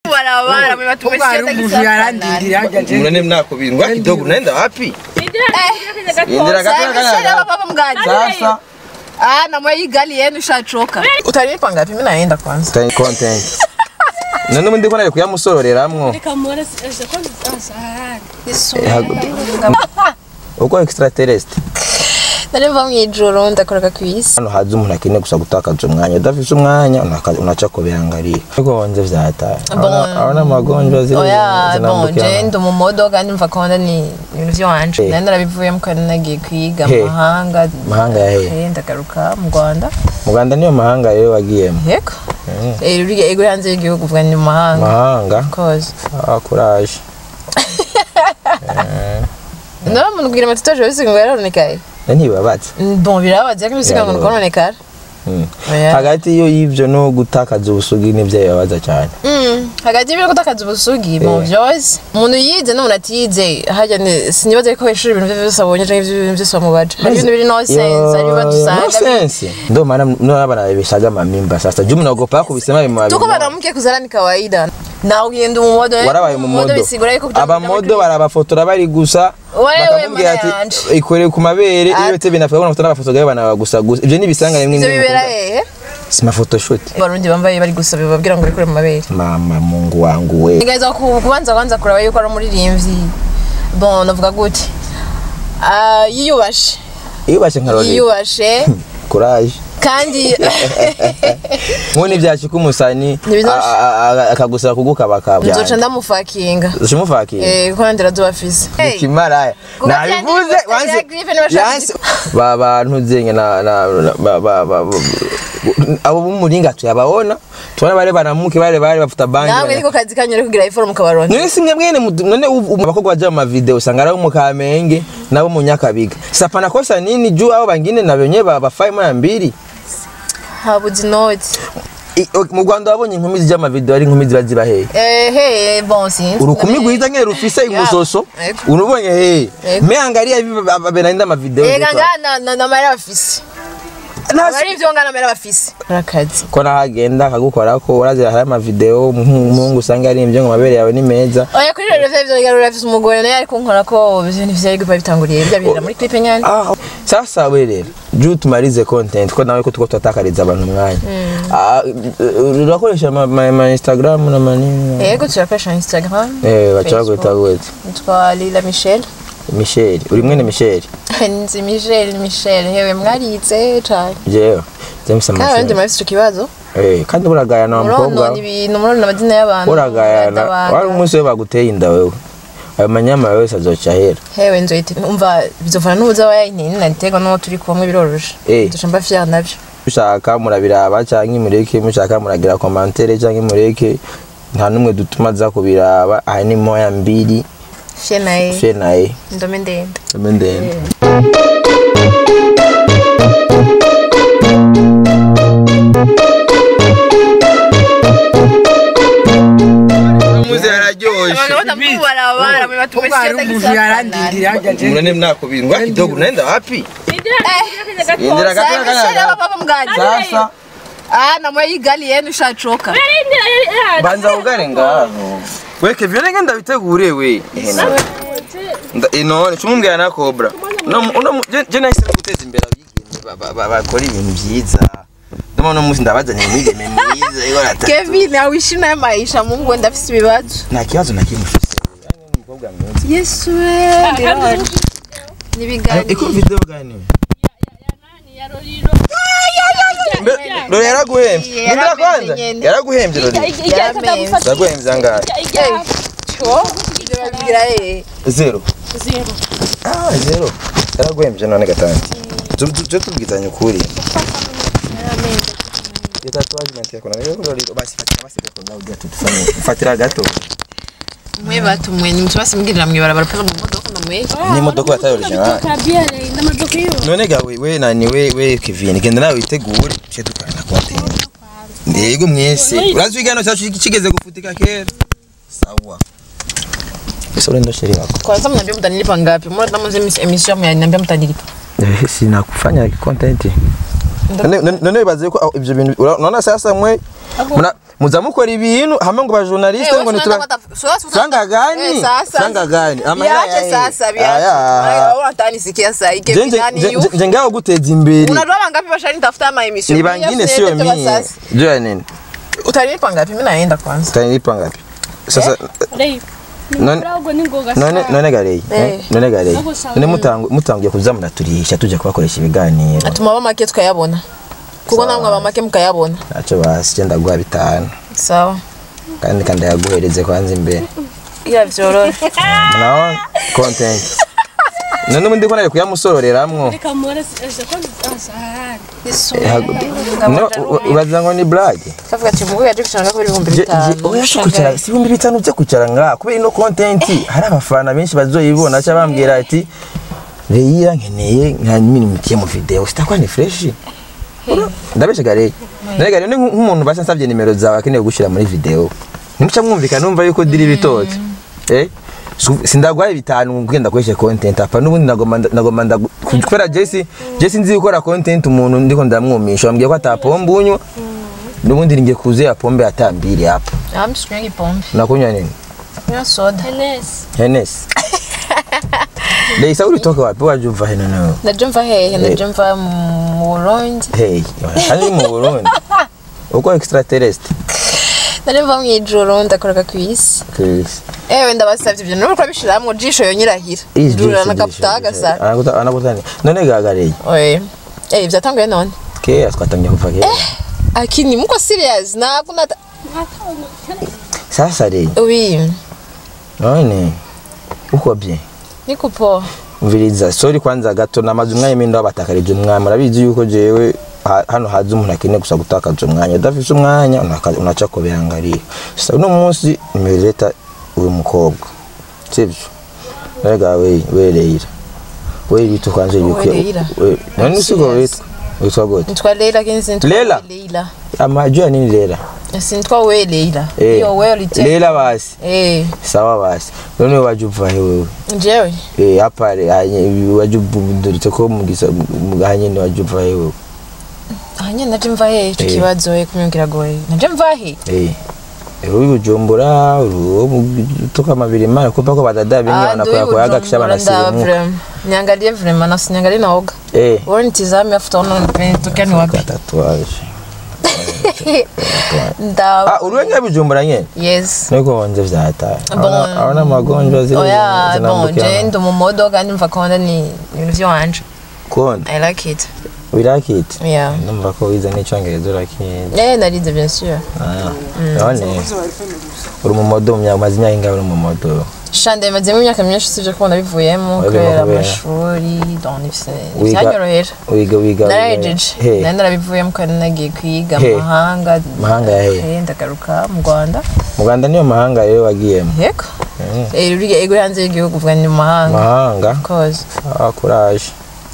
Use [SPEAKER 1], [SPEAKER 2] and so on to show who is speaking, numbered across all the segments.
[SPEAKER 1] barabara mwe
[SPEAKER 2] Kuko hari umuntu yarandindira hajya je.
[SPEAKER 3] Mnane mnako bingwa kidogo naenda wapi? Indira kataka
[SPEAKER 1] baba mgani
[SPEAKER 3] Sasa
[SPEAKER 1] ah na mwe igali yenu shachoka utalipa ngapi mimi naenda kwanza
[SPEAKER 3] time content. None mundi kona kuyamusororeramwo. Uko extraterrestre.
[SPEAKER 1] nariva mu ijoro ndakoroka ku isi
[SPEAKER 3] Hano haza umuntu akeneye gusa gutakaza umwanya udafise umwanya unaka- unaca kubiangalia. Ariko wonje vyataye. Abona magonjwa ziri
[SPEAKER 1] oya bon
[SPEAKER 3] zinambukira.
[SPEAKER 1] je ndi mu modo kandi mva konda ni ibintu vy'iwanje
[SPEAKER 3] Eh.
[SPEAKER 1] nari narabivuyemo kandi nagiye kwiga
[SPEAKER 3] He.
[SPEAKER 1] mu mahanga
[SPEAKER 3] Mahanga ya he?
[SPEAKER 1] Eh, ndagaruka mu rwanda
[SPEAKER 3] Mu Rwanda niyo mahanga rero wagiyemo.
[SPEAKER 1] yego Eh, ruriya ego hanze y'igihugu vuga ni mu mahanga
[SPEAKER 3] Mahanga.
[SPEAKER 1] of course
[SPEAKER 3] Ah, courage.
[SPEAKER 1] nora muntu kugira amatitoje bisiga ngo yaronekaye
[SPEAKER 3] Ntibabatse.
[SPEAKER 1] bon birababaza ariko bisiga ngo
[SPEAKER 3] Birababaza.
[SPEAKER 1] kononekara
[SPEAKER 3] Mm.
[SPEAKER 1] Oya.
[SPEAKER 3] hagati yo y'ivyo no gutakaza ubusugi nivyo bibabaza cyane
[SPEAKER 1] Mm, hagati y'ibyo gutakaza ubusugi mu
[SPEAKER 3] Eh.
[SPEAKER 1] byose umuntu yize n'umuntu atiyize hajya ni- sinibaza ko ishuri ibintu byose abonye cyangwa ibintu byose bamubaje hari ibintu biri no sense hari ibintu dusanga
[SPEAKER 3] ndo maana ndo bana bishaga mamimba sasa juu mnaogopa kubisema bimu
[SPEAKER 1] tuko banamuke kuzara ni kawaida na ugenda mu modo
[SPEAKER 3] warabaye mu modo
[SPEAKER 1] bisigura yuko kugira ngo
[SPEAKER 3] abamodo barabafotora bari gusa
[SPEAKER 1] Wewe,
[SPEAKER 3] bakamubwira
[SPEAKER 1] mana
[SPEAKER 3] ati
[SPEAKER 1] yanje.
[SPEAKER 3] ikoreye ku mabere
[SPEAKER 1] Ah.
[SPEAKER 3] iyo betse binafika bona fotora abafotora bana gusa gusa ivyo nibisanga rimwe
[SPEAKER 1] ivyo
[SPEAKER 3] n'imwe
[SPEAKER 1] bibera
[SPEAKER 3] mukunda.
[SPEAKER 1] hehe
[SPEAKER 3] si photoshoot
[SPEAKER 1] barundi bambaye bari gusaba babwira ngo bikore mu mabere
[SPEAKER 3] mama mungu wangu we
[SPEAKER 1] nigeza ku- kubanza kwanza kuraba yuko ari umuririmbyi bon navuga gute Ah, yiyubashe
[SPEAKER 3] iyo bashe nkarore
[SPEAKER 1] yiyubashe
[SPEAKER 3] courage
[SPEAKER 1] kandi
[SPEAKER 3] nkuni byashika umusani
[SPEAKER 1] Ntibizoshe.
[SPEAKER 3] a- a- a- akagusaba kugukabaka
[SPEAKER 1] nzoca ndamufakinga
[SPEAKER 3] ushimufakira
[SPEAKER 1] Eh, kuko nandira zubafise
[SPEAKER 3] ikimaraya
[SPEAKER 1] Kuko
[SPEAKER 3] nabivuze
[SPEAKER 1] cyane
[SPEAKER 3] wanse
[SPEAKER 1] ya Griffin bashaka
[SPEAKER 3] yanse ba bantu zenye na na na- ba ba ba ba- abo bumuringa tuyababona tubona bare banamuke bare bare bafuta bangi
[SPEAKER 1] namwe niko kazi kanyu rero kugira iforumu kabaronde
[SPEAKER 3] none simwe mwene mudu- none ubu- ubu abakobwa baja mu mavideo usanga ari abo mu kamenge nabo mu nyakabiga sapana kosa nini juu abo bangine na benye babafaye moya mbili
[SPEAKER 1] habuze inoti
[SPEAKER 3] I- o- mu Rwanda wabonye inkumi zija mu mavideo ari inkumi ziba ziba hehe
[SPEAKER 1] ehe bon sinzi
[SPEAKER 3] urukumi rwiza nyene rufise imusoso
[SPEAKER 1] Ego.
[SPEAKER 3] unubonye hehe
[SPEAKER 1] Ego.
[SPEAKER 3] me angalia hivi benaenda mavideo
[SPEAKER 1] ega
[SPEAKER 3] zetu.
[SPEAKER 1] ngana na- na mara bafise
[SPEAKER 3] Nasi-
[SPEAKER 1] ari ivyo ngana mara bafise arakazi
[SPEAKER 3] ko nahagenda akagukora ko urazira hari amavideo umuhungu usanga ari ibyo ngo amabere yawe ni meza
[SPEAKER 1] oya kuri rero vyo vyo rafise umugore naye ariko nkora ko ibintu vyari gupa bitanguriye bya bira muri clip nyane
[SPEAKER 3] Ah, sasa we rero juu tumalize content ko nawe ko tuko tutatakariza abantu umwanya Ah, eh, urakoresha ama- ama ama instagram na manini
[SPEAKER 1] yego turakoresha instagram
[SPEAKER 3] eh bacha
[SPEAKER 1] Facebook.
[SPEAKER 3] kwita gute
[SPEAKER 1] nitwa lila michel
[SPEAKER 3] michel uri mwene michel
[SPEAKER 1] nzi michel michel hewe mwarize cane
[SPEAKER 3] jewe james
[SPEAKER 1] kandi abandi
[SPEAKER 3] amashuri
[SPEAKER 1] murafise ico kibazo
[SPEAKER 3] eh kandi buragayana wa mukobwa
[SPEAKER 1] muronona ibintu muronona amazina y'abantu
[SPEAKER 3] buragayana
[SPEAKER 1] muradabaga.
[SPEAKER 3] wari umunsi we baguteye inda wewe ayo manyama yose azoca ahera
[SPEAKER 1] hewe nzoyite umva bizovana n'ubuza wa yayintini nariterwa n'uwo turi kumwe biroroshe
[SPEAKER 3] Eh.
[SPEAKER 1] duca mba fier navyo
[SPEAKER 3] mushaka murabiraba cyangwa mureke mushaka muragira komantere cyangwa mureke nta n'umwe dutuma aza kubiraba aha ni moya mbiri
[SPEAKER 1] fier naye
[SPEAKER 3] fe naye
[SPEAKER 1] ndome ndende
[SPEAKER 3] ame ndende muze araryoshe
[SPEAKER 2] Kuko hari umuntu yarandindira hajya je.
[SPEAKER 3] mnane mnako bingwa kidogo naenda wapi Indira kataka kana sasa
[SPEAKER 1] namwe igali yenu shachoka
[SPEAKER 3] banza ugare ngaho we Kevin renge ndabitegure we Nda- ino cumumbwira na cobra no no je- je nahise guteza imbere abigeme ba- ba- ba- bakora ibintu byiza ndimo no musi ndabazanye imigeme myiza iko natatu
[SPEAKER 1] kevin awishi naye maisha mungu ndafise ibibazo
[SPEAKER 3] nta kibazo na kimwe ufise Yani ni umukobwa mwiza
[SPEAKER 1] yesu we nibiganiro
[SPEAKER 3] iko video gani Lori yaraguhembye
[SPEAKER 1] Yaraguhembye
[SPEAKER 3] Nindira kwanza
[SPEAKER 1] nyene.
[SPEAKER 3] yaraguhembye Lori yaraguhembye angahe
[SPEAKER 1] babwira eh
[SPEAKER 3] zero ah zero yaraguhembye none gatanu tujye tubwizanya ukuri iyo tatuwaje mantiye kona rero Lori basi fatira basi gato nawe ujya tudufanye fatira gato
[SPEAKER 1] mwe batumwe ni mtu basi mbwirira mwibarabara pala mu modoka ndamwe
[SPEAKER 3] n'imodoka yataye original none ga we we nani we we Kevin genda nawe witegure cyo dukorana content ndego mwese urazi igano cyacu kigeze gufutika kera sawa Ese ndo sheri wako
[SPEAKER 1] kwanza mnaambia mtanilipa ngapi mbona kama mzee emission mnaniambia mtanilipa
[SPEAKER 3] sinakufanya content none none baze ko aho ibyo bintu ura- unaona sasa mwe Muna- muza mukora ibintu hama ngo bajournaliste ngo nitura Franga gani? Franga gani? Amahera
[SPEAKER 1] Biache
[SPEAKER 3] yahe?
[SPEAKER 1] sasa
[SPEAKER 3] Aya.
[SPEAKER 1] biache. Unataka nisikia sasa hii
[SPEAKER 3] Je-
[SPEAKER 1] Kevin
[SPEAKER 3] je-
[SPEAKER 1] nani
[SPEAKER 3] je-
[SPEAKER 1] yu?
[SPEAKER 3] je- je ngao guteza imbere
[SPEAKER 1] Unajua wangapi washanitafuta ma emission?
[SPEAKER 3] ni bangine sio mie jua nini
[SPEAKER 1] Utalipa ngapi? Mimi naenda kwanza.
[SPEAKER 3] utanilipa ngapi sasa
[SPEAKER 4] Rei.
[SPEAKER 3] None-
[SPEAKER 4] Ntabwo ni ngoga
[SPEAKER 3] none none gareye
[SPEAKER 1] Eh.
[SPEAKER 3] none gareye
[SPEAKER 4] Ntabwo sawa.
[SPEAKER 3] none mutangu- mutangiye kuza muraturisha tujya kubakoresha ibiganiro
[SPEAKER 1] Atuma bamake tukayabona. Kuko namwe abamake mukayabona.
[SPEAKER 3] ntacyo basi genda guha bitanu
[SPEAKER 1] Sawa.
[SPEAKER 3] kandi kandi yaguhereze kwanza imbere
[SPEAKER 1] Ila vyororo.
[SPEAKER 3] naho content none ubundi ko nari kuyamusororeramwo
[SPEAKER 4] Reka mure ese ko asahari.
[SPEAKER 3] No, u- uragira ngo ni blague
[SPEAKER 1] Kavuga ati mugo yaje kuchanga kuri 5000.
[SPEAKER 3] oya si kucara si ibihumbi bitanu byo kucara ngaha kubera ino content hari abafana benshi bazoyibona cyangwa bambwira ati reya nkeneye nka minimiti mu video sitakwa ni fresh ndabeshe gare none gare ni nk- nk'umuntu basa nsabye nimero zawe akeneye gushyira muri video nimuca mwumvikana numva yuko diri bitotse eh Su- sindagwaye bitanu ngenda kweshe content apa nubundi nagoma nagoma ndagu- kubera Jesse Jesse nzi gukora content umuntu ndiko ndamwumisha bambwiye ko atapomba unywa nubundi ngiye kuze ya pombe atambiri hapa
[SPEAKER 1] I'm swinging pombe.
[SPEAKER 3] unakunywa nini
[SPEAKER 1] Kunywa soda.
[SPEAKER 4] Enes.
[SPEAKER 3] Hennessy Leisa ulitoka wapi waje uva hino nawe
[SPEAKER 1] Naje mva hehe? Naje mva mu Burundi.
[SPEAKER 3] hey hano mu Burundi uko extraterrestre
[SPEAKER 1] Naje mva mu ijoro ndakoroka ku isi.
[SPEAKER 3] Chris
[SPEAKER 1] Ewe ndabasavye ibyo nuko bishiramwo jisho yonyirahira. Ndura nakaputaga sana.
[SPEAKER 3] anakuta anakutani none gagareye
[SPEAKER 1] Oye. Eh byatanguye none.
[SPEAKER 3] kera twatangiye kuva kera
[SPEAKER 1] Akini muko serious na kuna
[SPEAKER 3] sasa re
[SPEAKER 1] Oui.
[SPEAKER 3] none uko bye
[SPEAKER 1] Niko poa.
[SPEAKER 3] mviriza sorry kwanza gato namaze umwanya mindi wabatakarije umwanya murabizi yuko jewe ha- hano haza umuntu akeneye gusa gutakaza umwanya udafise umwanya unaka- unaca kubihangarira sasa uno munsi nimereta uyu mukobwa sivyo rega we we Leila we bitu kwanza ibikwe
[SPEAKER 1] Leila?
[SPEAKER 3] we- nani
[SPEAKER 1] I'm
[SPEAKER 3] usigo
[SPEAKER 1] serious.
[SPEAKER 3] witwa witwa gute
[SPEAKER 1] Nitwa Leila lakini si nitwa
[SPEAKER 3] Leila?
[SPEAKER 1] Leila.
[SPEAKER 3] amajua nini Leila
[SPEAKER 1] Si nitwa we Leila.
[SPEAKER 3] Eh,
[SPEAKER 1] Hiyo wewe ulite.
[SPEAKER 3] Leila basi
[SPEAKER 1] Eh,
[SPEAKER 3] sawa basi none waje uva he wewe
[SPEAKER 1] njewe.
[SPEAKER 3] eh hapa hanye waje ubudurite ko mugisa hanye ni waje uva he wewe
[SPEAKER 1] Hanya naje mva hehe ico
[SPEAKER 3] Eh.
[SPEAKER 1] kibazo we kumyongera goye. Naje mva hehe?
[SPEAKER 3] Eh. Uri Bujumbura, uri toka mabiri mara kupa kwa badada bengi wanakoya kwa yaga kisha banasirimu.
[SPEAKER 1] Niangalie vrema na siniangalie naoga.
[SPEAKER 3] Eh.
[SPEAKER 1] Wewe nitizame afuta ona nitokea ni wapi.
[SPEAKER 3] Tatuaje.
[SPEAKER 1] Nda
[SPEAKER 3] Ah, uri wenye Bujumbura nye?
[SPEAKER 1] Yes.
[SPEAKER 3] Niko wanje vya hatari.
[SPEAKER 1] Bon.
[SPEAKER 3] Haona haona magonjwa zile
[SPEAKER 1] Oya, bon, je
[SPEAKER 3] zinambukia.
[SPEAKER 1] ndo mu modoka ndumva konda ni ibintu vyanje.
[SPEAKER 3] Konda.
[SPEAKER 1] I like it.
[SPEAKER 3] We like it.
[SPEAKER 1] Yeah.
[SPEAKER 3] Numva ko wize n'icyongereza urakije.
[SPEAKER 1] Eh, narize bien sûr.
[SPEAKER 3] Ah. None. Uri mu modo mu myaka maze imyaka ingahe uri mu modo?
[SPEAKER 1] Shande mazemo imyaka myinshi sivyo kubona bivuyemo
[SPEAKER 3] Wabivamo
[SPEAKER 1] kubera
[SPEAKER 3] kubera?
[SPEAKER 1] amashuri donc nivyo
[SPEAKER 3] Wiga-
[SPEAKER 1] vyanyorohera.
[SPEAKER 3] Wiga wiga.
[SPEAKER 1] narahejeje
[SPEAKER 3] He.
[SPEAKER 1] nari narabivuyemo kandi nagiye kwiga
[SPEAKER 3] He.
[SPEAKER 1] mu mahanga
[SPEAKER 3] Mahanga ya he?
[SPEAKER 1] Eh, ndagaruka mu rwanda
[SPEAKER 3] Mu Rwanda niyo mahanga rero wagiyemo.
[SPEAKER 1] yego Eh, uriya ego hanze y'igihugu uvuga ni mu mahanga
[SPEAKER 3] Mahanga.
[SPEAKER 1] of course
[SPEAKER 3] Ah, courage.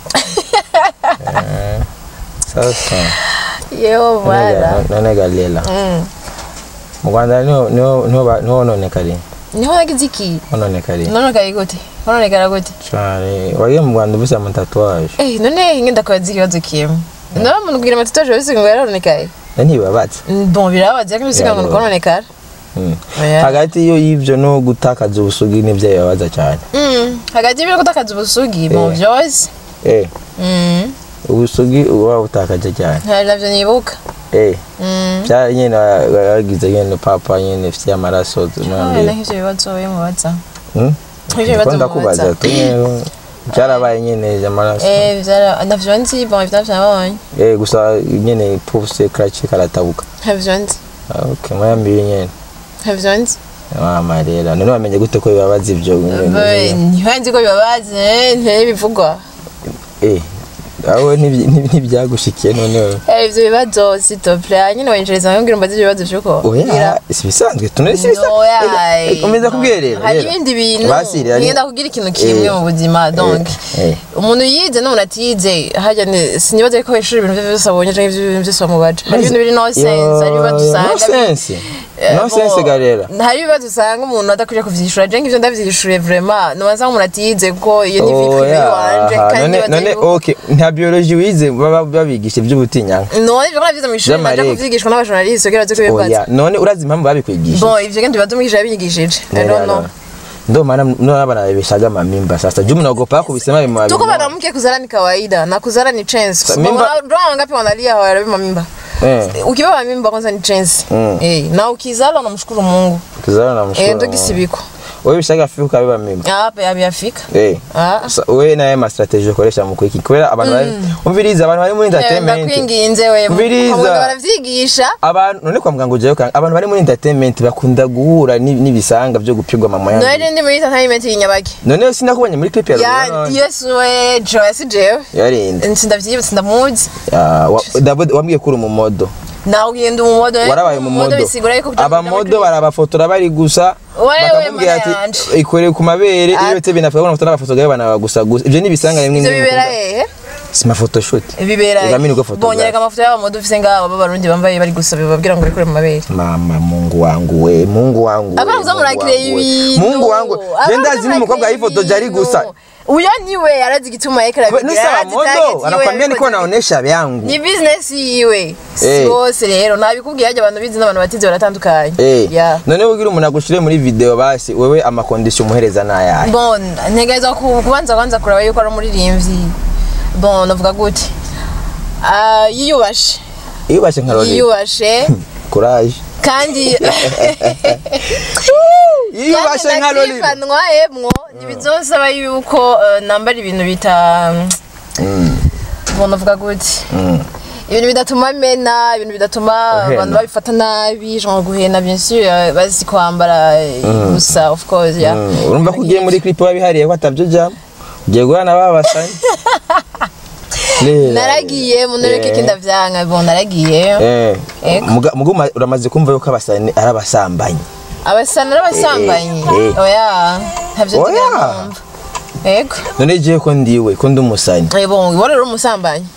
[SPEAKER 3] Eh, Sasa.
[SPEAKER 1] yewe bana
[SPEAKER 3] none galela
[SPEAKER 1] Mm.
[SPEAKER 3] mu rwanda niho niho niho ba- niho hononekariye
[SPEAKER 1] niho nagize iki
[SPEAKER 3] hononekariye
[SPEAKER 1] nonekaye gute nonekara gute
[SPEAKER 3] cyane wagiye mu rwanda ufise amatatuwaje
[SPEAKER 1] Eh, none ngenda kwaza ikibazo kimwe naba umuntu kugira amatatuwaje wese ngo yaronekaye
[SPEAKER 3] ntibabatse
[SPEAKER 1] bon birababaza ariko bisiga ngo
[SPEAKER 3] Yeah,
[SPEAKER 1] nuko nonekara
[SPEAKER 3] Mm.
[SPEAKER 1] Oya.
[SPEAKER 3] hagati yo y'ivyo no gutakaza ubusugi nivyo bibabaza cyane
[SPEAKER 1] Mm, hagati y'ibyo gutakaza ubusugi mu
[SPEAKER 3] Eh.
[SPEAKER 1] vyose
[SPEAKER 3] eh
[SPEAKER 1] Mm,
[SPEAKER 3] ubusugi uba butakaje cyane
[SPEAKER 1] hari navyo nibuka
[SPEAKER 3] eh
[SPEAKER 1] Mm.
[SPEAKER 3] bya nyene wagize nyene papa nyene ufite amaraso
[SPEAKER 1] Ah,
[SPEAKER 3] tumwambie
[SPEAKER 1] naho ivyo bibazo bimubaza
[SPEAKER 3] hmm
[SPEAKER 1] ivyo bibazo
[SPEAKER 3] Ndiko ndakubaza
[SPEAKER 1] bimubaza
[SPEAKER 3] tu nyene byarabaye nyene amaraso
[SPEAKER 1] Eh, vyara navyo nzi bon ivyo nabonye
[SPEAKER 3] eh gusa nyene pufuse crache karatabuka
[SPEAKER 1] navyo nzi
[SPEAKER 3] Ah, okay mwambie nyene
[SPEAKER 1] navyo nzi
[SPEAKER 3] mama rero none wamenye gute ko bibabaza ivyo
[SPEAKER 1] ntibanzi ko bibabaza eh, ntibivugwa
[SPEAKER 3] eh aho ntibi- ntibi- ntibyagushikiye noneho
[SPEAKER 1] Eh, ivyo bibazo sitople nyine wenjereza nkubwira umbaze ivyo bibazo vyuko
[SPEAKER 3] oya si bisanzwe tunari si
[SPEAKER 1] Oya,
[SPEAKER 3] bisanzwe komeza kubwira rero
[SPEAKER 1] hari
[SPEAKER 3] rero.
[SPEAKER 1] ibindi bintu
[SPEAKER 3] Basiri, hari-
[SPEAKER 1] ngenda kugira ikintu kimwe
[SPEAKER 3] Eh,
[SPEAKER 1] mu buzima donc
[SPEAKER 3] eh.
[SPEAKER 1] umuntu yize n'umuntu atize harya ni- sinibaza ko ishuri ibintu vyose abonye canke ibintu vyose bamubaje hari ibintu biri no sense hari ibibazo
[SPEAKER 3] Yo,
[SPEAKER 1] usanga
[SPEAKER 3] no sense
[SPEAKER 1] Eh,
[SPEAKER 3] No sense
[SPEAKER 1] bon,
[SPEAKER 3] garera.
[SPEAKER 1] hari ibibazo usanga umuntu adakwiriye kuvyishura je ngivyo ndavyishuye vraiment nobanza nk'umuntu atize ko iyo ni vie
[SPEAKER 3] Oh,
[SPEAKER 1] privé
[SPEAKER 3] yeah.
[SPEAKER 1] iwanje
[SPEAKER 3] Aha,
[SPEAKER 1] kandi
[SPEAKER 3] none
[SPEAKER 1] nibaza
[SPEAKER 3] none
[SPEAKER 1] yuko-
[SPEAKER 3] okay nta biology wize baba babigisha iby'ubutinyanka
[SPEAKER 1] none ivyo navyize mw'ishuri naja
[SPEAKER 3] Vy'amarega.
[SPEAKER 1] kuvyigishwa n'abajournaliste kugira baze kubibaza
[SPEAKER 3] oya none urazi impamvu babikwigishije
[SPEAKER 1] bon ivyo kandi bibaza umwigisha yabinyigishije I don't know.
[SPEAKER 3] ndo maana ndo bana bebeshaga mamimba sasa juu mnaogopa kubisema bimwa
[SPEAKER 1] tuko mwanamke kuzala ni kawaida na kuzala ni chance
[SPEAKER 3] Sa- mimba-
[SPEAKER 1] ndio wangapi wanalia hawabeba mimba
[SPEAKER 3] eh
[SPEAKER 1] ukibeba mimba kwanza ni chance
[SPEAKER 3] Mm.
[SPEAKER 1] eh na ukizala unamshukuru Mungu
[SPEAKER 3] kuzana na
[SPEAKER 1] eh
[SPEAKER 3] mshukuru
[SPEAKER 1] ndio kisibiko
[SPEAKER 3] wewe bishaga fiku kabeba mimba
[SPEAKER 1] hapa yabiafika
[SPEAKER 3] eh
[SPEAKER 1] ah
[SPEAKER 3] Sa- wewe naye ma strategy ukoresha mu kwiki kubera abantu bari umviriza abantu bari muri entertainment
[SPEAKER 1] ndakwinginze we
[SPEAKER 3] Umviriza.
[SPEAKER 1] Kwa muganga baravyigisha
[SPEAKER 3] abantu none kwa muganga ujayo kanga abantu bari muri entertainment bakunda guhura ni- n'ibisanga byo gupigwa mama yangu
[SPEAKER 1] none ndi muri entertainment y'inyabaki
[SPEAKER 3] none sinakubonye muri clip ya
[SPEAKER 1] ya
[SPEAKER 3] Lolo
[SPEAKER 1] yesu we Joyce jewe
[SPEAKER 3] yarinde
[SPEAKER 1] sindavyiba sindamuzi
[SPEAKER 3] Ya, wa- Dabo wambwiye kuri mu modo
[SPEAKER 1] nawe ugenda mu modo eh?
[SPEAKER 3] warabaye mu modo
[SPEAKER 1] bisigura yuko kuja
[SPEAKER 3] abamodo barabafotora bari gusa
[SPEAKER 1] Wewe,
[SPEAKER 3] bakamubwira ati
[SPEAKER 1] mana yanje.
[SPEAKER 3] ikoreye ku mabere
[SPEAKER 1] Ati-
[SPEAKER 3] iyo tebe nafuka banafotora abafotogaye bana gusa gusa ivyo ni ibisanga rimwe
[SPEAKER 1] ivyo
[SPEAKER 3] n'imwe
[SPEAKER 1] bibera
[SPEAKER 3] mukunda.
[SPEAKER 1] hehe
[SPEAKER 3] si photoshoot
[SPEAKER 1] bibera
[SPEAKER 3] Ega mimi niko photographe.
[SPEAKER 1] bonyereka amafoto y'abamodo ufise ngaho b'abarundi bambaye bari gusaba babwira ngo bikure mu mabere
[SPEAKER 3] mama mungu wangu we mungu wangu we,
[SPEAKER 1] Abana uza
[SPEAKER 3] Mungu
[SPEAKER 1] murakire
[SPEAKER 3] wangu we.
[SPEAKER 1] ibintu
[SPEAKER 3] mungu wangu je ndazi n'umukobwa yifotoje ari gusa
[SPEAKER 1] uyo niwe arazi igituma yekera
[SPEAKER 3] Kwe- nisa abamodo anakwambia niko naonesha vyangu
[SPEAKER 1] ni business yiwe si
[SPEAKER 3] Eh.
[SPEAKER 1] bose rero ntabikubwiye hajya abantu bizi n'abantu batize baratandukanye
[SPEAKER 3] Eh,
[SPEAKER 1] Yeah.
[SPEAKER 3] none ugira umuntu agushire muri video basi wewe amakondisiyo umuhereza nayahe
[SPEAKER 1] bon ntegereza ku- kubanza kwanza kureba yuko ari umuririmbyi bon navuga gute Ah, yiyubashe
[SPEAKER 3] iyubashe nka Lolita
[SPEAKER 1] yiyubashe
[SPEAKER 3] courage
[SPEAKER 1] kandi
[SPEAKER 3] yiyubashe nka Lolita
[SPEAKER 1] nakwifanwa emwo ntibizosaba yuko eh, nambara ibintu bita bon navuga gute
[SPEAKER 3] Mm.
[SPEAKER 1] ibintu bidatuma mena ibintu bidatuma
[SPEAKER 3] Uhena.
[SPEAKER 1] abantu babifata nabi genre guhena bien sûr eh, bazi kwambara eh, gusa of course yeah
[SPEAKER 3] Mm, urumva ko ugiye muri clip wabihariye ko atabyo jamo ugiye guhura na babasanye
[SPEAKER 1] naragiye munureke
[SPEAKER 3] Eh.
[SPEAKER 1] kindavyanka bon naragiye Ego.
[SPEAKER 3] muguma uramaze kumva yuko abasani ari abasambanyi
[SPEAKER 1] abasana n'abasambanyi
[SPEAKER 3] Eh, eh.
[SPEAKER 1] oya ntavyo
[SPEAKER 3] Oya.
[SPEAKER 1] ndigera numva ego
[SPEAKER 3] none jewe ko ndiwe ko ndi umusani
[SPEAKER 1] Eh, bon ibo rero umusambanyi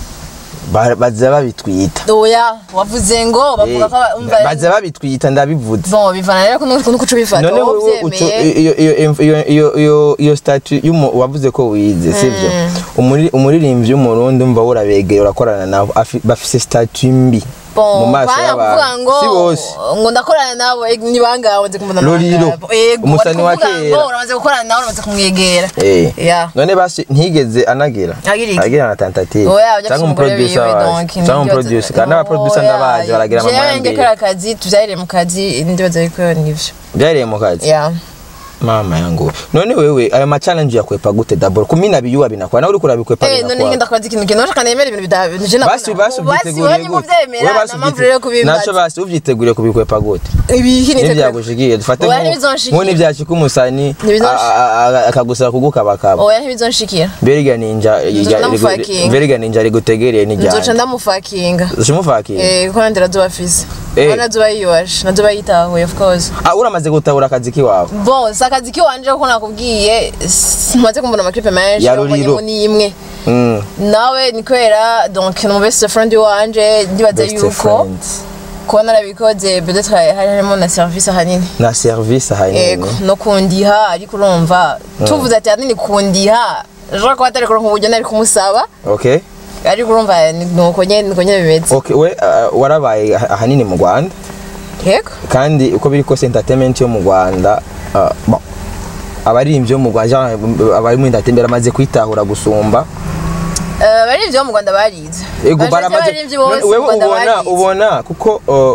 [SPEAKER 3] Ba- baza babitwita
[SPEAKER 1] oya wavuze ngo bavuga ko aba- umva
[SPEAKER 3] baza babitwita ndabivuze
[SPEAKER 1] bon bivana rero nuko nuko uca ubifata
[SPEAKER 3] none
[SPEAKER 1] wowe
[SPEAKER 3] wowe uco-
[SPEAKER 1] uvyemeye
[SPEAKER 3] iyo- iyo- iyo- iyo- iyo- iyo statu y'umu- wavuze ko wize sivyo Umuri- umuririmbyi w'umurundi umva urabegera urakorana nabo afi- bafise statu mbi mu
[SPEAKER 1] bon
[SPEAKER 3] maso
[SPEAKER 1] bana kuvuga
[SPEAKER 3] y'abantu
[SPEAKER 1] ngo
[SPEAKER 3] si bose
[SPEAKER 1] ngo ndakorana nabo eh, ni bangawe nzi kumbona
[SPEAKER 3] Lolilo,
[SPEAKER 1] ego
[SPEAKER 3] umusani wa
[SPEAKER 1] bari kuvuga
[SPEAKER 3] kera.
[SPEAKER 1] ngo uramaze gukorana nawe uramaze kumwegera
[SPEAKER 3] Eh.
[SPEAKER 1] ya
[SPEAKER 3] none basi ntigeze anagira
[SPEAKER 1] Agira iki?
[SPEAKER 3] agira na tentative
[SPEAKER 1] oya ujya
[SPEAKER 3] cyangwa
[SPEAKER 1] umugore
[SPEAKER 3] umuproducer
[SPEAKER 1] wiwe
[SPEAKER 3] wawe
[SPEAKER 1] donc
[SPEAKER 3] cyangwa umuproducer kandi n'abaproducer ndabazi baragira
[SPEAKER 1] jewe
[SPEAKER 3] amamambiri
[SPEAKER 1] ngekora akazi tuvyarire mu kazi ndibaza yuko nivyo
[SPEAKER 3] byariye mu kazi
[SPEAKER 1] ya
[SPEAKER 3] mama yangu none wewe ayo ma challenge yakwepa gute daboro kumina biyuwa binakwa nawe uriko urabikwepa
[SPEAKER 1] Eh, none
[SPEAKER 3] binakwa
[SPEAKER 1] ngenda kubaza ikintu kintu nashaka nemera ibintu bida je nakora.
[SPEAKER 3] basi basi
[SPEAKER 1] Basi
[SPEAKER 3] ubyiteguriye
[SPEAKER 1] wowe niba
[SPEAKER 3] gute
[SPEAKER 1] uvyemera
[SPEAKER 3] basi
[SPEAKER 1] nta mpamvu rero yo
[SPEAKER 3] ubyite- naco
[SPEAKER 1] kubimbaza
[SPEAKER 3] basi ubyiteguriye kubikwepa gute
[SPEAKER 1] ibihi nitegura
[SPEAKER 3] ntibyagushikiye dufate
[SPEAKER 1] Oya,
[SPEAKER 3] nko-
[SPEAKER 1] ntibizonshikira.
[SPEAKER 3] nko n'ibyashika umusani
[SPEAKER 1] Ntibizonshikira.
[SPEAKER 3] a- a- a- akagusaba kugukabakaba
[SPEAKER 1] oya ntibizonshikira
[SPEAKER 3] mberiga ninja
[SPEAKER 1] ndamufakinga.
[SPEAKER 3] mberiga ninja rigutegereye
[SPEAKER 1] nzoca
[SPEAKER 3] n'ijyanye
[SPEAKER 1] ndamufakinga
[SPEAKER 3] ushimufakira
[SPEAKER 1] eh kuko nandi razuba afise
[SPEAKER 3] Eh.
[SPEAKER 1] Kuko nazuba yiyubashe nazuba yitahuye of course
[SPEAKER 3] Ah, uramaze gutabura akazi kiwawe
[SPEAKER 1] bon si akazi kiwanje kuko nakubwiye simaze kumbona amaklipe menshi
[SPEAKER 3] Ya
[SPEAKER 1] wabonye
[SPEAKER 3] Ruriro.
[SPEAKER 1] ngo ni imwe
[SPEAKER 3] Mm,
[SPEAKER 1] nawe ni kubera donc ni best friend wanje ndibaza
[SPEAKER 3] best
[SPEAKER 1] yuko
[SPEAKER 3] friends.
[SPEAKER 1] kuba narabikoze peut-être hari harimo na service ahanini
[SPEAKER 3] na service
[SPEAKER 1] ego
[SPEAKER 3] ahanini
[SPEAKER 1] no kundiha ariko urumva tuvuze ati ahanini kundiha ejo kuba atari kuronka uburyo nari kumusaba
[SPEAKER 3] okay
[SPEAKER 1] ariko urumva ni nuko nyene niko nyene bimeze
[SPEAKER 3] okay we ah, warabaye ah- ahanini mu Rwanda
[SPEAKER 1] yego
[SPEAKER 3] kandi uko biri kose entertainment yo mu Rwanda ah, bon, abaririmbyi bo mu Rwanda genre, abari muri entertainment baramaze kwitahura gusumba
[SPEAKER 1] Eh, abaririmbyi bo mu rwanda barize
[SPEAKER 3] ego
[SPEAKER 1] Majorité
[SPEAKER 3] baramaze
[SPEAKER 1] y'abaririmbyi bose
[SPEAKER 3] None
[SPEAKER 1] mu
[SPEAKER 3] wewe
[SPEAKER 1] Rwanda
[SPEAKER 3] ubona
[SPEAKER 1] barize.
[SPEAKER 3] ubona kuko uh,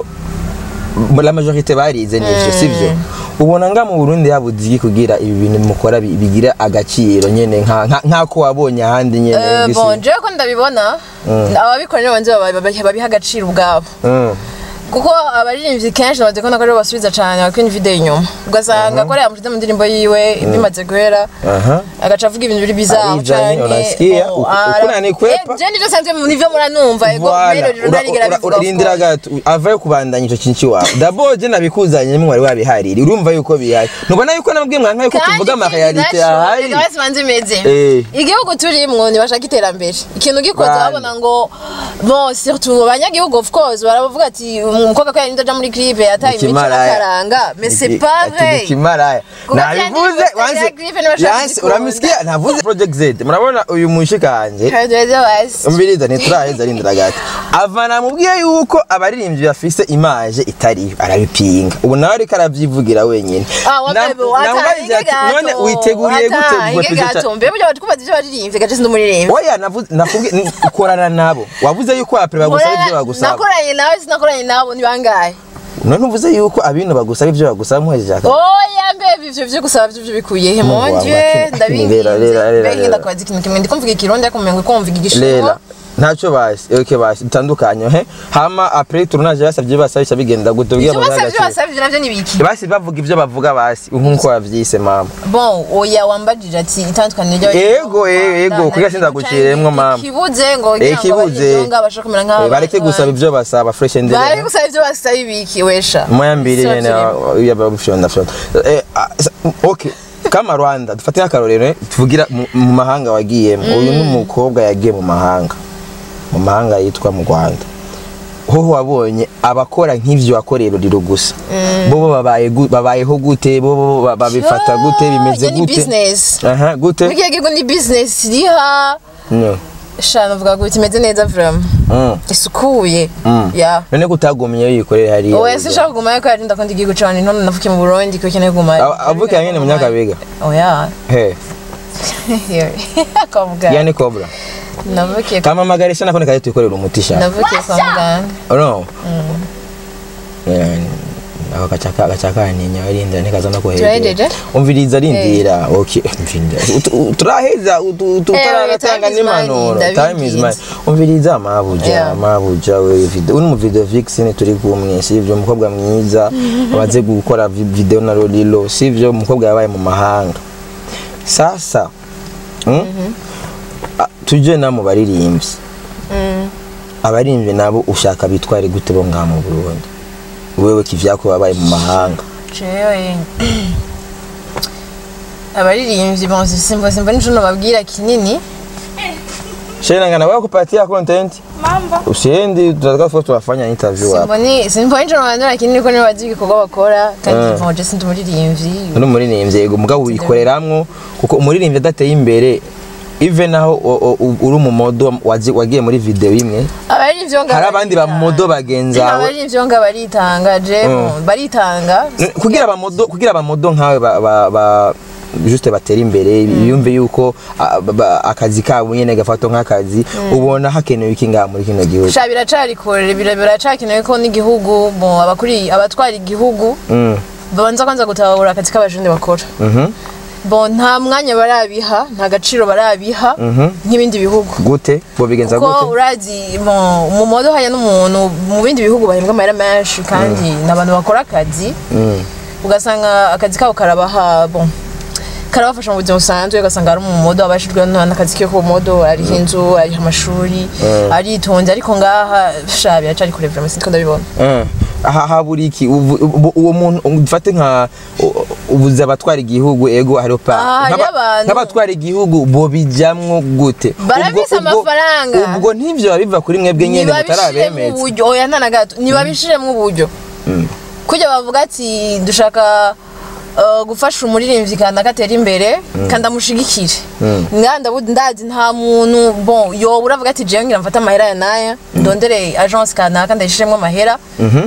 [SPEAKER 3] la majorité barize nivyo sivyo ubona nga mu Burundi yabuze iki kugira ibi bintu mukora bi- bigira agaciro nyene nka nka- nk'ako wabonye ahandi nyene
[SPEAKER 1] Eh,
[SPEAKER 3] gisi-
[SPEAKER 1] bon jewe ko ndabibona ababikora nibo banze baba- baba- babiha agaciro ubwabo
[SPEAKER 3] Mm.
[SPEAKER 1] kuko abaririmbyi kenshi namaze kubona ko aribo basubiza cane bakina video inyuma ugasanga ko ariya mushize mu ndirimbo yiwe bimaze guhera
[SPEAKER 3] aha
[SPEAKER 1] agaca avuga ibintu biri bizaho
[SPEAKER 3] Arijanye, unasikia, uku- uku nanikwepa.
[SPEAKER 1] je nivyo sanzwe nivyo muranumva ego
[SPEAKER 3] Voilà,
[SPEAKER 1] melody
[SPEAKER 3] ura-
[SPEAKER 1] runarigera
[SPEAKER 3] ura-
[SPEAKER 1] bivuga
[SPEAKER 3] urarindira
[SPEAKER 1] of course.
[SPEAKER 3] gato avayo kubandanya ico kintu ciwawe dabo je nabikuzanye mwari wabihariri urumva yuko bihari nubona yuko nabwiye mwanka yuko
[SPEAKER 1] Kandi
[SPEAKER 3] tuvuga ama
[SPEAKER 1] ikindi
[SPEAKER 3] realite
[SPEAKER 1] naco,
[SPEAKER 3] ahari
[SPEAKER 1] reka basi banze imeze
[SPEAKER 3] Eh.
[SPEAKER 1] igihugu turimwo ntibashaka iterambere ikintu gikoze
[SPEAKER 3] Bane.
[SPEAKER 1] babona ngo bon surtout abanyagihugu of course baravuga ati umukobwa ko yarinda aja muri clip yataye imico
[SPEAKER 3] Ikimaraya.
[SPEAKER 1] n'akaranga mais c'est
[SPEAKER 3] Iki-
[SPEAKER 1] pas
[SPEAKER 3] ati
[SPEAKER 1] vrai
[SPEAKER 3] Kimaraya.
[SPEAKER 1] Kuko
[SPEAKER 3] Nabivuze
[SPEAKER 1] byanditse
[SPEAKER 3] wanse
[SPEAKER 1] ya Griffin bashaka
[SPEAKER 3] yanse
[SPEAKER 1] kugikunda.
[SPEAKER 3] uramisikia navuze Project Z murabona uyu mushikanje
[SPEAKER 1] Kadoze wasi
[SPEAKER 3] umbiriza ntituraheza arindira gato ava namubwiye yuko abaririmbyi bafise imaje itariyo arabipinga ubu nawe ariko aravyivugira wenyine
[SPEAKER 1] Ah, wa
[SPEAKER 3] Na-
[SPEAKER 1] bebe, wata,
[SPEAKER 3] namubajije ati,
[SPEAKER 1] inge
[SPEAKER 3] none
[SPEAKER 1] gato,
[SPEAKER 3] witeguriye
[SPEAKER 1] wata,
[SPEAKER 3] gute ubwo
[SPEAKER 1] inge
[SPEAKER 3] tuje ca-
[SPEAKER 1] gato mbe burya batukubaza ivyo baririmbye gace sindi umuririmvyi
[SPEAKER 3] oya navuze nakubwiye ni- ukorana nabo wavuze yuko apre bagusaba ivyo bagusaba
[SPEAKER 1] nakoranye nawe sinakoranye nabo ni bangahe
[SPEAKER 3] none uvuze yuko abintu bagusaba ivyo bagusaba muhejeje akazi
[SPEAKER 1] oya mbe ivyo vyo gusaba vyo bikuye he
[SPEAKER 3] Mungu wangu,
[SPEAKER 1] monje
[SPEAKER 3] akini-
[SPEAKER 1] ndabinginze
[SPEAKER 3] rera, rera, rera,
[SPEAKER 1] mbe
[SPEAKER 3] rera.
[SPEAKER 1] ndakubaza ikintu kimwe ndiko mvuga ikirundi ariko umengo ko mvuga igishinwa
[SPEAKER 3] rera ntacyo basi oke basi bitandukanye he hama apre turunaje basavye basabisha bigenda gute ubwiye
[SPEAKER 1] ivyo
[SPEAKER 3] mu
[SPEAKER 1] basavye
[SPEAKER 3] by'agaciro
[SPEAKER 1] basavye navyo ni biki
[SPEAKER 3] basi bavuga ivyo bavuga basi nkuko wavyise mama
[SPEAKER 1] bon oya wambajije ati itandukaniro ryo
[SPEAKER 3] Ego, e- ego, kugira sindaguciremwo, mama.
[SPEAKER 1] ikibuze ngo
[SPEAKER 3] Eh, ikibuze.
[SPEAKER 1] bashaka kumera
[SPEAKER 3] Eh,
[SPEAKER 1] nk'aba
[SPEAKER 3] bareke gusaba ivyo basaba fresh and
[SPEAKER 1] bari gusaba ivyo basaba ibiki wesha
[SPEAKER 3] moya mbiri
[SPEAKER 1] Sio
[SPEAKER 3] nyene
[SPEAKER 1] kirimo.
[SPEAKER 3] yabafyonda fyonda eh ah, sa- okay kama Rwanda dufate akarorero eh, tuvugira mu- mu mahanga wagiyemo uyu ni umukobwa yagiye mu mahanga mu mahanga yitwa mu Rwanda hoho wabonye abakora nk'ivyo wakorera uriro gusa bo bo babaye gu- babayeho gute bo bo ba- babifata gute bimeze
[SPEAKER 1] Iyo ni
[SPEAKER 3] gute
[SPEAKER 1] business
[SPEAKER 3] aha gute
[SPEAKER 1] Burya gihugu ni business iriha
[SPEAKER 3] no
[SPEAKER 1] sha navuga ngo imeze neza vraiment
[SPEAKER 3] mm.
[SPEAKER 1] isukuye
[SPEAKER 3] Mm.
[SPEAKER 1] ya
[SPEAKER 3] none kutagumye yikorera hariya
[SPEAKER 1] oya sinshaka kugumayo ko yarinda ko ndi igihugu cane none navukiye mu Burundi ko keneye kugumayo
[SPEAKER 3] Aba- avukiye nyene mu Nyakabiga
[SPEAKER 1] oya
[SPEAKER 3] he
[SPEAKER 1] kwa muganga
[SPEAKER 3] yani cobra
[SPEAKER 1] navukiye
[SPEAKER 3] kama magarisha nakone kaje tuyikorera umutisha
[SPEAKER 1] navukiye kwa muganga
[SPEAKER 3] no ako gacaka gacaka ninya arindira nikaza no
[SPEAKER 1] Turahejeje?
[SPEAKER 3] umviriza arindira okay umviriza Ut- ut- turaheza ut- ut-
[SPEAKER 1] Eh,
[SPEAKER 3] tutaratanga
[SPEAKER 1] time is money,
[SPEAKER 3] n'impanuro time is
[SPEAKER 1] ndabizi.
[SPEAKER 3] money umviriza mabuja
[SPEAKER 1] Yeah.
[SPEAKER 3] mabuja we video uri mu video vixen turi kumwe sivyo umukobwa mwiza waze gukora vi- video na Lolilo sivyo umukobwa yabaye mu mahanga sasa mm? Ah, tuje na mu baririmbyi abaririmbyi nabo ushaka bitware gute bo ngaha mu Burundi wewe kivyako wabaye mu mahanga
[SPEAKER 1] jewe abaririmbyi bonse simba simba nico nababwira kinini
[SPEAKER 3] Shena ngana wewe kupatia content
[SPEAKER 4] Mambo.
[SPEAKER 3] usiendi tunataka foto tunafanya interview hapa
[SPEAKER 1] simboni simba nico nabandura kinini ko nibazi ibikorwa bakora kandi
[SPEAKER 3] Eh.
[SPEAKER 1] bonje sindi umuririmbyi
[SPEAKER 3] uri umuririmbyi yego mugabo wikoreramwo kuko umuririmbyi adateye imbere even naho o- o- u- uri umumodo wazi- wagiye muri video imwe
[SPEAKER 1] abaririmbyi ngo
[SPEAKER 3] hari abandi bamodo bagenzi bawe
[SPEAKER 1] abaririmbyi ngo baritanga je baritanga
[SPEAKER 3] kugira abamodo kugira abamodo nkawe ba, ba, ba juste batera imbere yumve yuko a- ba- ba- akazi kabo nyene gafatwa nk'akazi ubona hakenewe iki ngaha muri kino gihugu
[SPEAKER 1] sha biracari kure bira- biracakenewe ko n'igihugu bon abakuri abatwara igihugu
[SPEAKER 3] Mm,
[SPEAKER 1] babanza kwanza gutahura akazi k'abajundi bakora
[SPEAKER 3] mhm,
[SPEAKER 1] bon nta mwanya barabiha nta gaciro barabiha nk'ibindi bihugu
[SPEAKER 3] gute bo bigenza
[SPEAKER 1] kuko
[SPEAKER 3] gute
[SPEAKER 1] urazi bon, mu modo haya n'umuntu mu bindi bihugu bahembwa amahera menshi kandi ni abantu bakora akazi
[SPEAKER 3] Mm.
[SPEAKER 1] ugasanga akazi kabo karabaha bon karabafasha mu buzima busanzwe ugasanga ari umumodo abashijwe n'akazi ke k'ubumodo ariho inzu ariho amashuri aritonze ariko ngaha sha biracari kure vraiment sitwo ndabibona
[SPEAKER 3] Eh, aha habura iki Uvu- ubu- uwo muntu ufate nka u- ubuze abatwara igihugu ego hariho pa
[SPEAKER 1] Ah, hariho
[SPEAKER 3] nk'aba-
[SPEAKER 1] abantu.
[SPEAKER 3] nk'abatwara igihugu bo bijamwo gute
[SPEAKER 1] Barafise
[SPEAKER 3] Ubwo- ubwo-
[SPEAKER 1] amafaranga.
[SPEAKER 3] ubwo ntivyo biba biva kuri mwebwe nyene
[SPEAKER 1] nibabishiremo
[SPEAKER 3] mutarabemeza
[SPEAKER 1] uburyo oya nta na gato nibabishiremo uburyo kujya bavuga ati dushaka uh, gufasha umuririmbyi kandi agatera imbere kandi amushigikire nganda bu- ndazi nta muntu bon yoba uravuga ati jewe ngira mfate amahera ya naya ndondere agence kanaka ndayishiremo amahera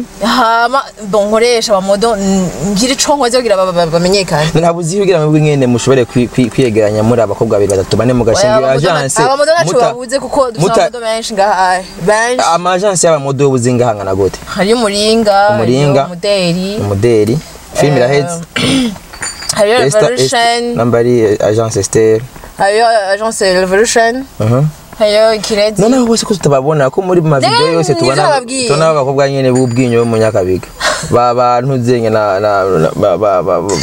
[SPEAKER 1] hama bon nkoresha abamodo n- ngire ico nkoze kugira ba- ba- bamenyekane
[SPEAKER 3] ntabuzi kugira mwebwe nyene mushobore kwi- kwi- kwiyegeranya muri abakobwa babiri batatu bane mugashinga
[SPEAKER 1] Oya, abamodo na-
[SPEAKER 3] agence
[SPEAKER 1] abamodo naco
[SPEAKER 3] muta-
[SPEAKER 1] babuze kuko dufite
[SPEAKER 3] muta-
[SPEAKER 1] abamodo benshi ngaha benshi
[SPEAKER 3] ama agence y'abamodo y'ubuzi ngahangana gute
[SPEAKER 1] hariyo umuringa
[SPEAKER 3] Umuringa.
[SPEAKER 1] hariyo umuderi
[SPEAKER 3] umuderi film iraheze
[SPEAKER 1] hariyo
[SPEAKER 3] Esther- Esther-
[SPEAKER 1] revolution
[SPEAKER 3] namba ari agence Esther
[SPEAKER 1] hariyo agence revolution
[SPEAKER 3] Mhm.
[SPEAKER 1] hariyo ikirezi
[SPEAKER 3] noneho bose ko tutababona ko muri ma video
[SPEAKER 1] Ne,
[SPEAKER 3] yose
[SPEAKER 1] nivyo
[SPEAKER 3] tubona
[SPEAKER 1] nababwiye.
[SPEAKER 3] tubona abakobwa nyene b'ubwinyo bo mu Nyakabiga ba bantu zenye na na na- ba ba ba ba-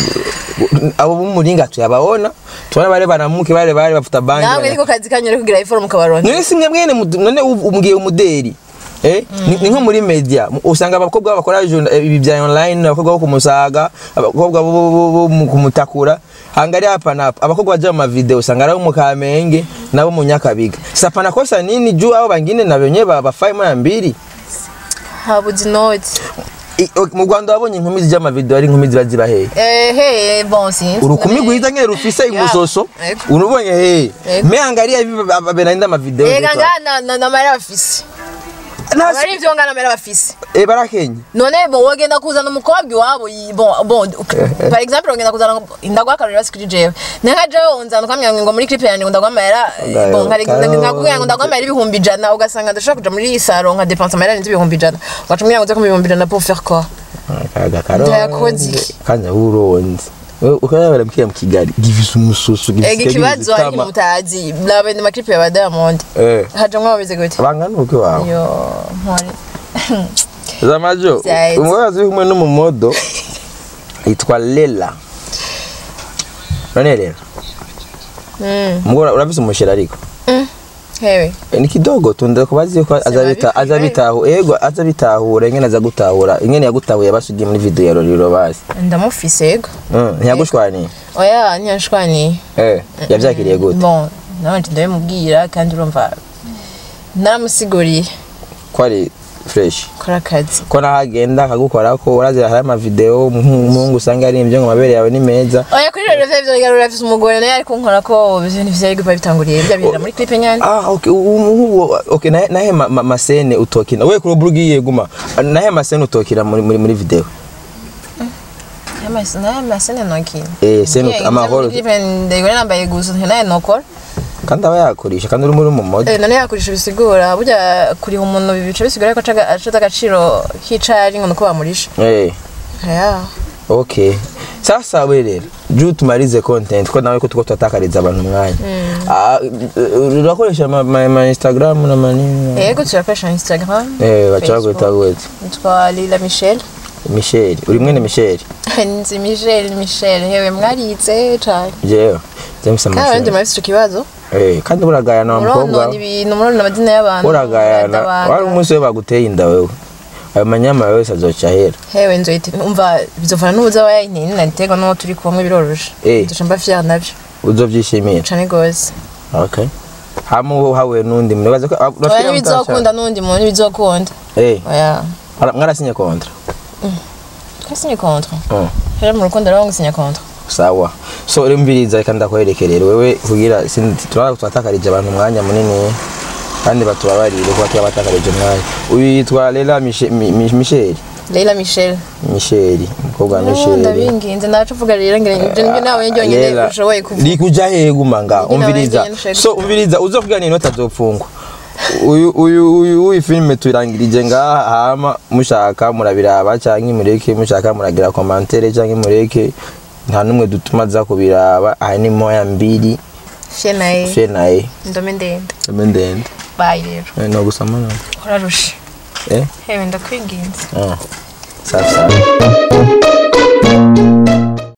[SPEAKER 3] abo b'umuringa tuyababona tubona bare baramuke bare bare bafuta bangi
[SPEAKER 1] namwe niko kazi kanyu rero kugira iforumu kabaronke
[SPEAKER 3] none simwe mwene mudu- none ubu- umbwiye umuderi Eh, ni ni nko muri media mu- usanga abakobwa bakora journa- eh, ibi bya online abakobwa bo kumusaga abakobwa bo- bo bo- bo mu kumutakura hangari hapa na hapa abakobwa baje mu mavideo usanga ari abo mu Kamenge nabo mu Nyakabiga sasa pana kosa nini juu hao wengine na wenyewe ba bafai moya mbili
[SPEAKER 1] habuze inoti
[SPEAKER 3] I- o- mu rwanda wabonye inkumi zijya amavideo ari inkumi ziba ziba hehe
[SPEAKER 1] ehe bon sinzi
[SPEAKER 3] urukumi rwiza nyine rufise imusoso
[SPEAKER 1] Yego.
[SPEAKER 3] urubonye hehe
[SPEAKER 1] Yego.
[SPEAKER 3] me angalia hivi benaenda amavideo
[SPEAKER 1] ega
[SPEAKER 3] zetu.
[SPEAKER 1] ngana na na mara bafise
[SPEAKER 3] Nasi-
[SPEAKER 1] abari ivyo ngana mara bafise
[SPEAKER 3] eh barakenya
[SPEAKER 1] none bo wogenda kuzana umukobwa iwabo yi- bon bon par exemple wogenda kuzana indagwa akarori basikiri jewe nenka jewe unzana ukamenya ngo muri clip yanjye ngo ndagwa amahera
[SPEAKER 3] Ndayo,
[SPEAKER 1] bon nkari
[SPEAKER 3] karo-
[SPEAKER 1] nkakubwira ngo ndagwa amahera ibihumbi ijana ugasanga ndashobora kuja muri iyi saro nka dépense amahera arenze ibihumbi ijana ugaca umbwira ngo uze kumpa ibihumbi ijana pour faire quoi
[SPEAKER 3] akaga
[SPEAKER 1] Ndayakoze iki?
[SPEAKER 3] kanya uronze ukayabara mkiya mu kigali gifise umususu gifise
[SPEAKER 1] ega ikibazo hari mutazi labende maklipe ya ba Diamond
[SPEAKER 3] eh
[SPEAKER 1] hajamwo babeze gute
[SPEAKER 3] bangana uke wawe
[SPEAKER 1] yo mpore
[SPEAKER 3] zamajo
[SPEAKER 1] Zahetse.
[SPEAKER 3] umubazi uri kumwe n'umumodo yitwa lela none rero
[SPEAKER 1] Mm.
[SPEAKER 3] mugora urafise umushira ariko
[SPEAKER 1] hewe
[SPEAKER 3] Eh, ni kidogo tunda kubazi ko azabita
[SPEAKER 1] babikwiye.
[SPEAKER 3] azabitahu ego azabitahura ingene aza gutahura ingene yagutahuye basugiye muri video ya Roriro basi
[SPEAKER 1] ndamufise ego
[SPEAKER 3] Mm, ntiyagushwaniye
[SPEAKER 1] oya ntiyashwaniye
[SPEAKER 3] eh yavyakiriye gute
[SPEAKER 1] bon nabanje ndabimubwira kandi urumva naramusiguriye
[SPEAKER 3] ko ari fresh
[SPEAKER 1] kora akazi
[SPEAKER 3] ko nahagenda akagukora ko urazira hari amavideo umuhungu usanga ari imvyo ngo amabere yawe ni meza
[SPEAKER 1] oya kuri rero vyo vyo urafise umugore naye ariko nkora ko ibintu vyari gupa bitanguriye bya bihera muri clip nyane
[SPEAKER 3] ah okay umuhungu okay nahe nahe ma- ma- masene utokina we kuri burugiye guma nahe masene utokira muri muri muri video
[SPEAKER 1] naye masene nokina
[SPEAKER 3] eh sene amahoro
[SPEAKER 1] ndayigore nambaye gusa naye nokora
[SPEAKER 3] kandi aba yakoresha kandi uri muri mu mode
[SPEAKER 1] Eh, none yakoresha bisigura burya kuriha umuntu bica bisigura ko aca aca agaciro k'icari ngo nuko bamurisha
[SPEAKER 3] eh
[SPEAKER 1] ya
[SPEAKER 3] okay sasa we rero juu tumalize content ko nawe ko tuko tutakariza abantu umwanya Ah, eh, urakoresha ma, ma, ma instagram na manini
[SPEAKER 1] yego turakoresha instagram
[SPEAKER 3] eh bacha
[SPEAKER 1] Facebook.
[SPEAKER 3] kwita gute
[SPEAKER 1] nitwa lila michel
[SPEAKER 3] michel uri mwene michel
[SPEAKER 1] nzi michel michel hewe mwarize cane
[SPEAKER 3] jewe james
[SPEAKER 1] kandi abandi
[SPEAKER 3] amashuri
[SPEAKER 1] murafise ico kibazo
[SPEAKER 3] eh kandi buragayana wa mukobwa
[SPEAKER 1] muronona ibintu muronona amazina y'abantu
[SPEAKER 3] uragayana
[SPEAKER 1] muradabaga.
[SPEAKER 3] wari umunsi we baguteye inda wewe ayo manyama yose azoca ahera
[SPEAKER 1] hewe nzoyite umva bizovana n'ubuza wa yayintini nariterwa n'uwo turi kumwe biroroshe
[SPEAKER 3] Eh.
[SPEAKER 1] nzoca mba fier navyo
[SPEAKER 3] uzovyishimira
[SPEAKER 1] cane gose
[SPEAKER 3] okay hama hawe n'undi muntu baza ko
[SPEAKER 1] oya
[SPEAKER 3] urafite
[SPEAKER 1] ntibizokunda n'undi muntu ntibizokunda
[SPEAKER 3] eh
[SPEAKER 1] oya
[SPEAKER 3] ara- mwarasinye kontra
[SPEAKER 1] twasinye contre
[SPEAKER 3] Mm.
[SPEAKER 1] rero mu rukundo rero ngusinya contre
[SPEAKER 3] sawa so rero mbiriza reka ndakwerekerera wewe kugira sindi- turaba twatakarije abantu umwanya munini kandi batubabarire kuba tuba batakarije umwanya uyu yitwa Lela Miche- Mi- Mi- Michel
[SPEAKER 1] Leila Michel
[SPEAKER 3] Michel umukobwa wa Michel
[SPEAKER 1] ndabinginze naco uvuga rero ngira ibyo nibyo nawe nyonyine
[SPEAKER 3] Lela,
[SPEAKER 1] ushoboye kuvuga
[SPEAKER 3] likuja hehe guma nga
[SPEAKER 1] Nibyo nawe
[SPEAKER 3] umviriza
[SPEAKER 1] nyene ushoboye
[SPEAKER 3] so umviriza uzovuga ni inota azopfungwa uyu uyu uyu uyu filime turangirije ngaha hama mushaka murabiraba canke mureke mushaka muragira commentaire canke mureke nta numwe dutuma za kubiraba aha ni moya mbiri
[SPEAKER 1] fye naye
[SPEAKER 3] fe naye
[SPEAKER 1] ndome ndende
[SPEAKER 3] eme ndende
[SPEAKER 1] bayi rero
[SPEAKER 3] Eh, no gusama no
[SPEAKER 1] urarushe
[SPEAKER 3] eh
[SPEAKER 1] hewe ndakwinginze
[SPEAKER 3] ah safi safi